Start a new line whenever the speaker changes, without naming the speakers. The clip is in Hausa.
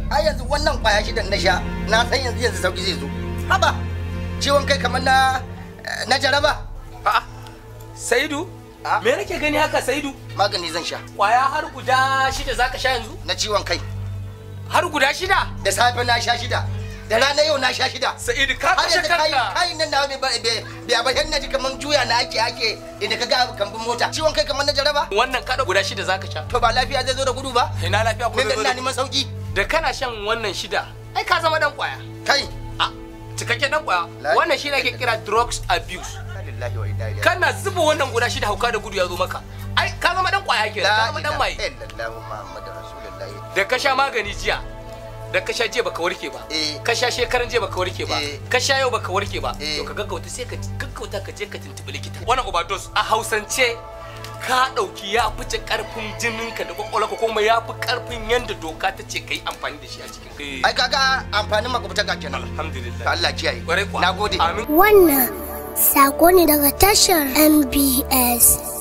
a yanzu wannan kwaya shidan na sha na san yanzu yanzu sauki zai zo haba ciwon kai kamar na na jaraba
A'a, Saidu,
Ah.
me nake gani haka Saidu?
magani zan sha
Kwaya har guda shida zaka sha yanzu?
na ciwon kai
Har guda shida?
da safe na sha shida da rana yau na sha shida
Sa'idu ka
har
kashe
yanzu kayi
kanka.
kayin nan nawa bai bai bai bai na ji kaman juya na ake ake idan ka ga kambun mota ciwon kai kamar na jaraba
Wannan kada guda shida zaka sha.
to ba lafiya zai zo da gudu ba
Ina lafiya ko
ne da
zai zo
ina
da-
neman sauki
Da kana shan wannan shida, ai ka zama dan kwaya.
kai
A cikakken dan kwaya.
La-
Wannan shi ne ake kira drugs abuse.
lillahi wa inna ilaihi
Kana zuba wannan guda shida hauka da gudu ya zo maka. Ai ka zama dan kwaya kenan, ka zama dan maye.
illallahu muhammadu rasulullahi
Da ka sha magani jiya, da ka sha jiya baka warke ba.
Eh.
Ka sha shekaran jiya baka warke ba.
Eh.
Ka sha yau baka warke ba.
Eh.
To ka gaggauta sai ka gaggauta ka je ka tuntubi likita. Wannan overdose a Hausance ka ɗauki ya fice ƙarfin jininka da kwakwalwarka kuma ya fi ƙarfin yadda doka ta ce ka yi amfani da shi a cikin
ai kaga amfanin makwabta ga kenan
alhamdulillah
Allah kiyaye
Kwarai kuwa.
nagode
amin
Wannan sako ne daga tashar MBS